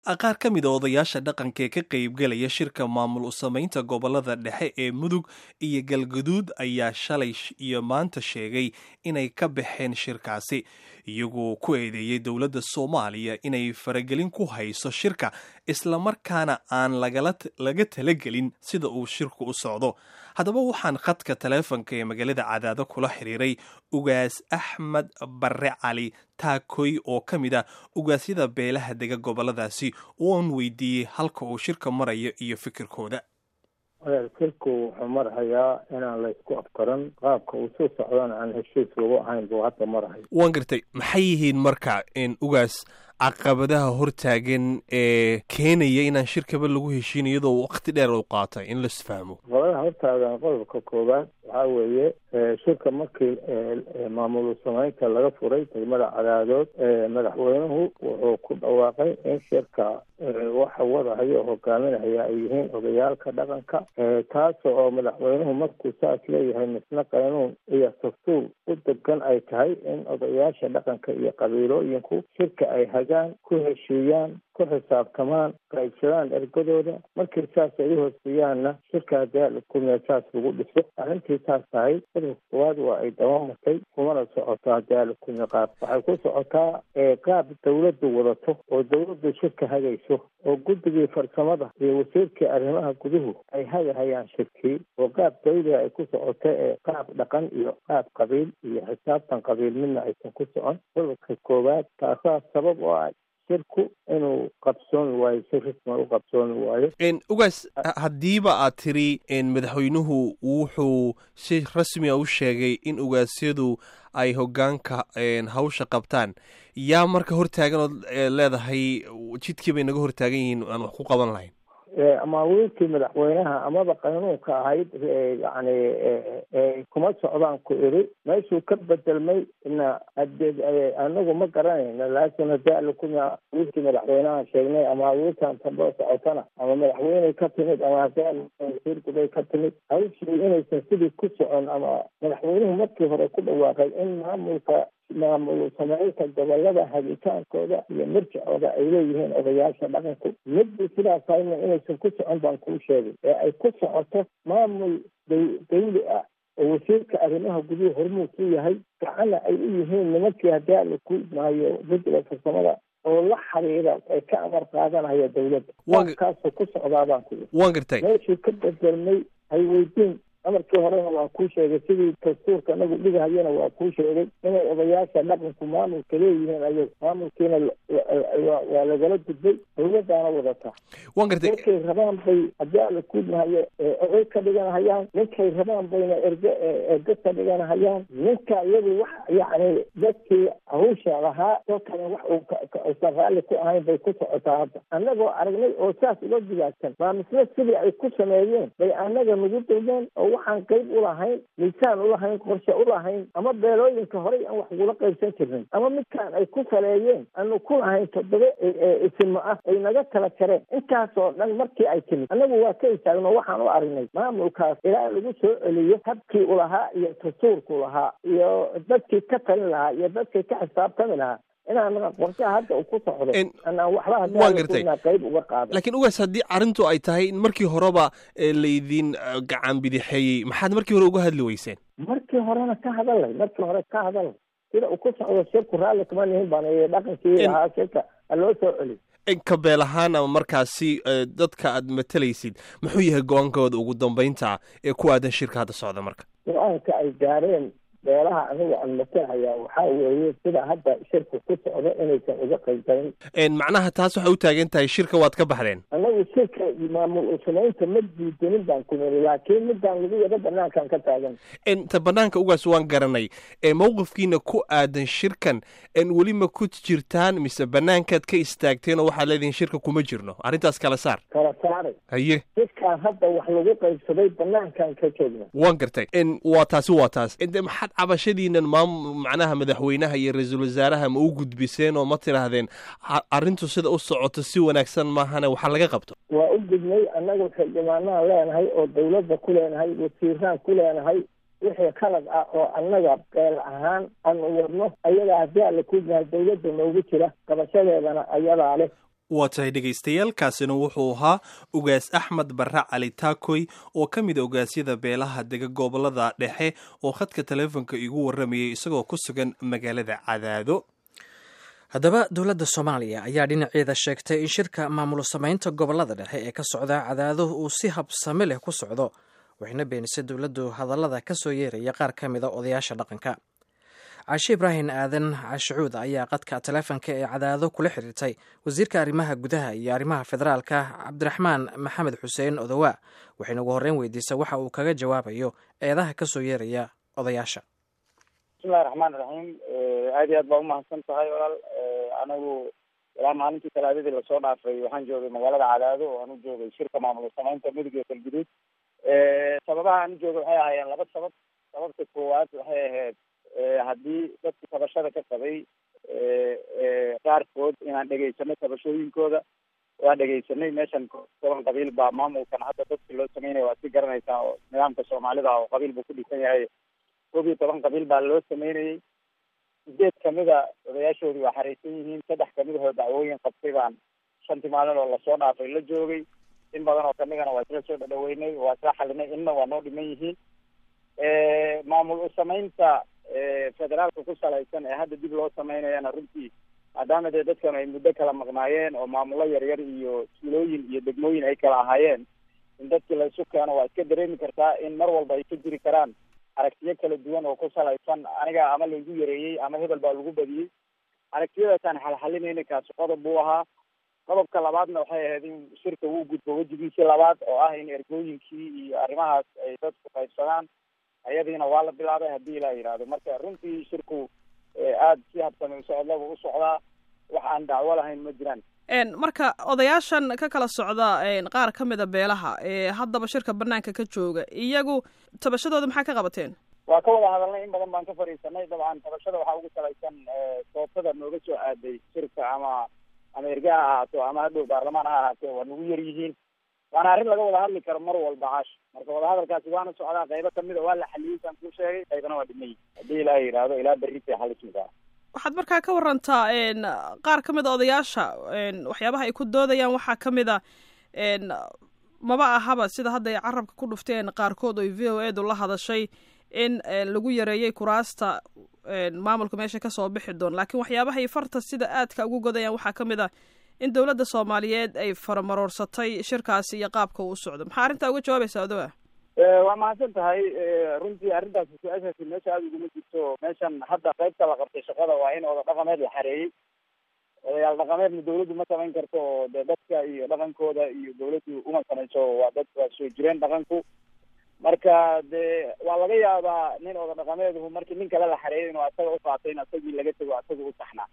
qaar ka mid a odayaasha dhaqanka ee ka qaybgelaya shirka maamul u samaynta gobolada dhexe ee mudug iyo galgaduud ayaa shalay iyo maanta sheegay inay ka baxeen shirkaasi iyagoo ku eedeeyey dowladda soomaaliya inay faragelin ku hayso shirka islamarkaana aan laga talagelin sida uu shirku u socdo haddaba waxaan khadka taleefonka ee magaalada cadaado kula xiriiray ugaas axmed barre cali taakoy oo ka mid ah ugaasyada beelaha dega goboladaasi oon weydiiyey halka uu shirka marayo iyo fikirkooda shirku wuxuu marhayaa inaan laysku afkaran qaabka uu soo socdana aan heshiis lagu ahayn buu hadda marhay waan gartay maxay yihiin marka ugaas caqabadaha hortaagan ee keenaya inaan shirkaba lagu heshiin iyadoo wakti dheer u qaatay in laisfahmo caqabadaha hortaagan qodobka koowaad waxaa weeye shirka markii maamul samaynta laga furay degmada cadaadood madaxweynuhu wuxuu ku dhawaaqay in shirka waxa wadahayo hogaaminaya ay yihiin odayaalka dhaqanka taas oo madaxweynuhu markuu saas leeyahay misna qaynuun iyo dastuur u degan ay tahay in odayaasha dhaqanka iyo qabiilooyinku shirka ay hagaan ku heshiiyaan ku xisaabtamaan qaybsadaan ergadooda markii saas ay u hooseeyaanna shirka daalkumiya saas lagu dhiso arrintii saas tahay qodobka koowaad waa ay dabamartay kumana socotaa daalkumiya qaab waxay ku socotaa qaab dawladdu wadato oo dawladdu shirka hagayso oo guddigii farsamada iyo wasiirkii arrimaha guduhu ay hagahayaan shirkii oo qaab dawliga ay ku socoto ee qaab dhaqan iyo qaab qabiil iyo xisaabtan qabiil midna aysan ku socon qodobka koowaad taasaa sabab oo ah shirku inuu qabsooni waayo si risma u qabsooni waayo ugaas haddiiba aad tiri madaxweynuhu wuxuu si rasmia u sheegay in ugaasyadu ay hogaanka hawsha qabtaan yaa marka hortaagan ood leedahay jidkii bay naga hortaagan yihiin aan wax ku qaban lahayn amaawiilkii madaxweynaha amaba qaynuunka ahayd yani kuma socdaan ku iri meeshuu ka bedelmay na hadee anagu ma garanayna laakin hadii alakuma wiilkii madaxweynaha sheegnay ama wiilkan tamboo socotana ama madaxweyney ka timid ama hadii wasiirkubay ka timid hawshii inaysan sidii ku socon ama madaxweynuhu markii hore ku dhawaaqay in maamulka maamul samaynta gobolada hagitaankooda iyo mirjacooda ay leeyihiin odayaasha dhaqanku midii sidaas hayna inaysan ku socon baan kuu sheegay ee ay ku socoto maamul dawli ah oo wasiirka arrimaha guduhu hormuud ku yahay gacana ay u yihiin nimankii haddii ala ku maayo guddiga farsamada oo la xiriira ay ka amar qaadanaya dawladda kaasoo ku socdaa baan ku waan gartay meeshii ka bedelmay hay weydiin amarkii horena waa kuu sheegay sidii dastuurka nagu dhigahayana waa kuu sheegay inay odayaasha dhaqanku maamulka leeyihiin ayag maamulkiina waa lagala gudbay dawladaana wadataa waan gartay ninkay rabaan bay haddii ala kuudmahayo oday ka dhiganahayaan ninkay rabaan bayna erge erge ka dhiganahayaan ninka iyagu wax yacni dadkii hawsha lahaa dalkana wax uusan raalli ku ahayn bay ku socotaa hadda annagoo aragnay oo saas uga digaagsan maa misle sidii ay ku sameeyeen bay annaga nagu dulmeen oo waxaan qayb ulahayn miisaan ulahayn qorshe ulahayn ama beelooyinka horey aan wax ugula qaybsan jirnay ama midkaan ay ku saleeyeen aanu ku lahayn toddoba isimo ah ay naga tala jareen intaasoo dhan markii ay timid annagu waa ka istaagno waxaan u aragnay maamulkaas ilaa lagu soo celiyo habkii ulahaa iyo dastuurku lahaa iyo dadkii ka talin lahaa iyo dadkii ka xisaabtami lahaa inaan qorshaha hadda uu ku socdo anaan waxba hadda qayb uga qaada laakiin ugaas haddii arrintu ay tahay in markii horeba laydin gacan bidixeeyey maxaad markii hore uga hadli weyseen markii horena ka hadalay markii hore ka hadalay sida uu ku socdo shirku raalli kuma nihin baan dhaqankii ahaa shirka loo soo celi kabeel ahaan ama markaasi dadka aad matalaysid muxuu yahay go-aankooda ugu dambeynta ee ku aadan shirka hadda socda marka go-aanka ay gaareen beelaha anigu aan matalahayaa waxaa weeye sida hadda shirka ku socdo inaysan uga qaybgalin macnaha taas waxay u taagan tahay shirka waad ka baxdeen annagu shirka maamul samaynta ma diidanin baan ku niri laakiin midaan lagu yaro banaankaan ka taagan ta banaanka ugaas waan garanay mawqifkiina ku aadan shirkan weli ma ku jirtaan mise banaankaad ka istaagteen oo waxaad leedihin shirka kuma jirno arrintaas kala saar kala saaray haye shirkaan hadda wax lagu qaybsaday banaankaan ka joogna waan gartay waa taasi waa taas maxaad cabashadiinan maam macnaha madaxweynaha iyo ra-iisul wasaaraha ma u gudbiseen oo ma tidhaahdeen arrintu sida u socoto si wanaagsan maahane waxaa laga qabto waa u gudnay annagu xildhibaanaan leenahay oo dawladda ku leenahay wasiiraan ku leenahay wixii khalad ah oo annaga beel ahaan aanu wadno ayagaa haddii alla ku yahay dawladda noogu jira qabashadeedana ayadaa leh waa tahay dhegaystayaal kaasina wuxuu ahaa ugaas axmed barre cali taakoy oo ka mid a ogaasyada beelaha dega gobolada dhexe oo khadka taleefonka igu warramayay isagoo ku sugan magaalada cadaado haddaba dowladda soomaaliya ayaa dhinaceeda sheegtay in shirka maamul samaynta gobolada dhexe ee ka socda cadaado uu si habsami leh ku socdo waxayna beenisay dowladdu hadallada ka soo yeeraya qaar ka mida odayaasha dhaqanka caashe ibraahim aadan cashucuud ayaa qadka taleefonka ee cadaado kula xiriirtay wasiirka arrimaha gudaha iyo arrimaha federaalka cabdiraxmaan maxamed xuseen odowaa waxayna ugu horreyn weydiisay waxa uu kaga jawaabayo eedaha ka soo yeeraya odayaasha bismillahi raxmaan raxiim aad iyo aad baa umahadsan tahay walaal anigu ilaa maalintii talaadadii lasoo dhaafay waxaan joogay magaalada cadaado oo aan u joogay shirka maamul samaynta mudug iyo galguduud sababaha aan u joogay waxay ahaayeen laba sabab sababta koowaad waxay ahayd haddii dadku tabashada ka qabay qaarkood inaan dhegaysanay tabashooyinkooda waa dhegaysanay meeshan toban qabiil baa maamulkan hadda dadki loo sameynaya waad si garanaysaa oo nidaamka soomaalida oo qabiil buu ku dhisan yahay koob iyo toban qabiil baa loo sameynayay sideed kamida odayaashoodii waa xareysan yihiin saddex kamidahoo dacwooyin qabtay baan shantii maalin oo lasoo dhaafay la joogay in badan oo kamidana waa isla soo dhadhaweynay waa isla xalinay inna waa noo dhiman yihiin maamul usamaynta federaalka ku salaysan ee hadda dib loo sameynayana runtii maadaama dee dadkan ay muddo kala maqnaayeen oo maamulo yaryar iyo tuulooyin iyo degmooyin ay kala ahaayeen in dadkii la isu keeno waa iska dareemi kartaa in mar walba ay ka jiri karaan aragtiyo kala duwan oo ku salaysan aniga ama lagu yareeyey ama hebel baa lagu badiyey aragtiyadaasaan xalxalinayna kaasi qodob buu ahaa qodobka labaadna waxay ahayd in shirka uu gudbo wejigiisii labaad oo ah in ergooyinkii iyo arrimahaas ay dadku qaybsadaan ayadiina waa la bilaabay haddii ilaa yidhaahdo marka runtii shirku aada si habsami usocodlaba u socdaa wax aan dacwo lahayn ma jiraan marka odayaashan ka kala socda qaar ka mida beelaha ee haddaba shirka banaanka ka jooga iyagu tabashadooda maxaa ka qabateen waa ka wada hadalnay in badan baan ka fadhiisanay dabcan tabashada waxaa ugu salaysan soobtada nooga soo aaday shirka ama ama erga ha ahaato ama hadhow baarlamaan ha ahaatee waa nagu yar yihiin waana arrin laga wada hadli karo mar walba caash marka wadahadalkaasi waana socdaa qaybo kamida waa la xaliyey saan kuu sheegay qaybana waa dhimay haddii ilaa yidhaahdo ilaa berritay xalismikaa waxaad markaa ka warantaa qaar ka mid a odayaasha waxyaabaha ay ku doodayaan waxaa ka mid a maba ahaba sida hadda ay carabka ku dhufteen qaarkood oy v o edu la hadashay in lagu yareeyey kuraasta maamulka meesha kasoo bixi doon laakiin waxyaabahay farta sida aadka ugu godayaan waxaa ka mid a in dowladda soomaaliyeed ay faramaroorsatay shirkaasi iyo qaabka uu socdo maxaa arrintaa uga jawaabaysaa odowa waa mahadsan tahay runtii arrintaasi su-aashaasi meesha aada uguma jirto meeshan hadda qaybta la qabtay shaqada waa in oda dhaqameed la xareeyey odayaal dhaqameedna dawladdu ma samayn karto oo dee dadka iyo dhaqankooda iyo dawladdu uma samayso waa dad waa soo jireen dhaqanku marka dee waa laga yaabaa nin oda dhaqameeduhu markii nin kale la xareeyay inuu asaga uqaatay in asagii laga tego asaga u saxnaa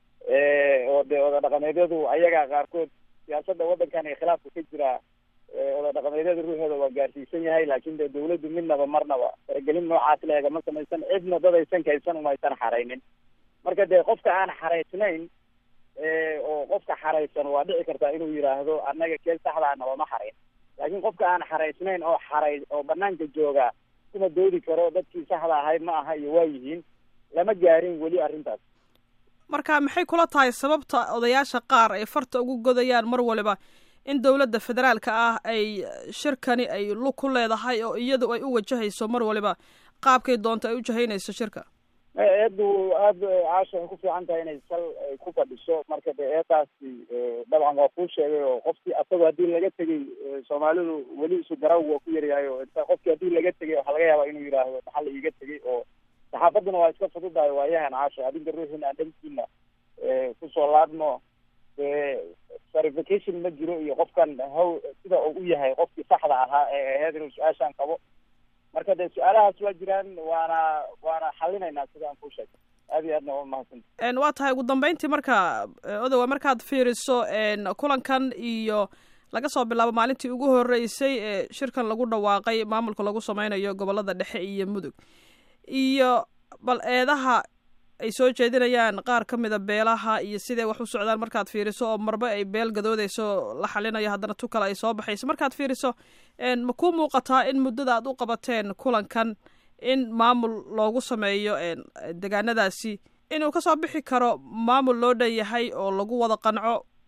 oo dee oda dhaqameedyadu ayaga qaarkood siyaasadda waddankan ee khilaafka ka jira oda dhaqameedyada ruuxooda waa gaarsiisan yahay laakin dee dawladdu midnaba marnaba faragelin noocaas leega ma samaysan cidna dad aysan kaysan umaysan xaraynin marka dee qofka aan xaraysnayn oo qofka xaraysan waa dhici kartaa inuu yidhaahdo annaga kee saxdaa nabama xarayn laakiin qofka aan xaraysnayn oo xaray oo banaanka jooga kuma doodi karo dadkii saxda ahayd ma aha iyo waa yihiin lama gaarin weli arrintaas marka maxay kula tahay sababta odayaasha qaar ay farta ugu godayaan mar waliba in dowladda federaalka ah ay shirkani ay lug ku leedahay oo iyadu ay u wajahayso mar waliba qaabkay doonto ay u jahaynayso shirka eedu aada caasha waxay ku fiican tahay inay sal ay ku fadhiso marka dee eedaasi dabcan waa kuu sheegay oo qofkii asagoo haddii laga tegay soomaalidu weli isu garaw waa ku yaryahay oo inta qofkii haddii laga tegay waxaa laga yaabaa inuu yidhaahdo maxaa la iiga tegay oo saxaafadduna waa iska fududahay waayahan caasha adinka ruuxiina aan dhankiina kusoo laadno dee verification ma jiro iyo qofkan haw sida uu u yahay qofkii saxda ahaa ee aheyd inuu su-aashaan qabo marka dee su-aalahaas waa jiraan waana waana xalinaynaa sida aan kuu sheegay aad iyo aadna waa mahadsanta waa tahay ugu dambeyntii marka odowa markaad fiiriso kulankan iyo laga soo bilaabo maalintii ugu horeysay ee shirkan lagu dhawaaqay maamulka lagu sameynayo gobolada dhexe iyo mudug iyo bal eedaha ay soo jeedinayaan qaar ka mida beelaha iyo siday wax u socdaan markaad fiiriso oo marba ay beel gadoodeyso la xalinayo haddana tu kale ay soo baxayso markaad fiiriso ma ku muuqataa in muddada aad u qabateen kulankan in maamul loogu sameeyo degaanadaasi inuu kasoo bixi karo maamul loo dhan yahay oo lagu wada qanco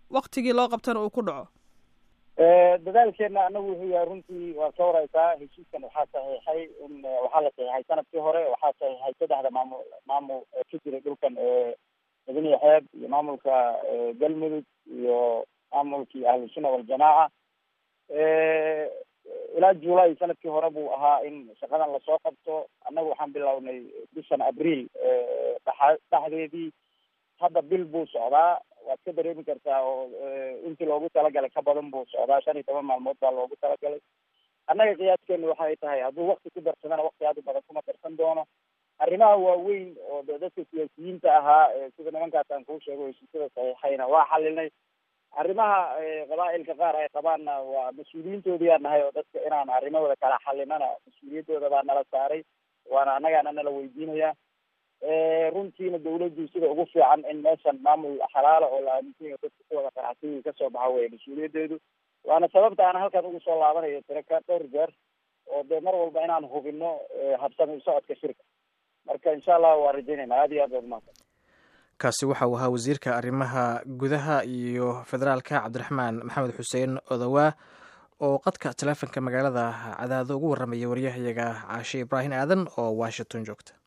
waktigii loo qabtana uu ku dhaco dadaalkeena anagu wuxuu yahay runtii waa ka wareysaa heshiiskan waxaa saxiixay in waxaa la saxiixay sanadkii hore waxaa saxiixay saddexda maamul maamul ka jiray dhulkan mudaniya xeeb iyo maamulka galmudug iyo maamulkii ahlusunna waljamaaca ilaa july sanadkii hore buu ahaa in shaqadan lasoo qabto annagu waxaan bilownay bishan abriil dha dhexdeedii hadda bil buu socdaa waad ka dareemi kartaa oo intii loogu talagalay ka badan buu socdaa shan iyo toban maalmood baa loogu talagalay annaga qiyaaskeenu waxay tahay hadduu wakti ku darsadana wakti aad u badan kuma darsan doono arrimaha waaweyn oo de dadka siyaasiyiinta ahaa sida nimankaas aan kuu sheego heshiisyada saxiixayna waa xalinay arrimaha qabaa'ilka qaar ay qabaanna waa mas-uuliyiintoodii aan nahay oo dadka inaan arrimahooda kala xalinana mas-uuliyaddooda baa nala saaray waana annagaana nala weydiinaya runtiina dawladdu sida ugu fiican in meeshan maamul xalaala oo la aaminsan yahay dadka ku wada qanacsiyi kasoo baxa weye mas-uuliyaddeedu waana sababta aan halkan ugu soo laabanayo tiraka dhowr jeer oo dee mar walba inaan hubino habsami socodka shirka marka insha allah waa rajaynayna aada iyo aad baad umahadsan kaasi waxa uu ahaa wasiirka arrimaha gudaha iyo federaalka cabdiraxmaan maxamed xuseen odowaa oo qadka taleefonka magaalada cadaado ugu warramaya waryahayaga caashe ibraahim aadan oo washington joogta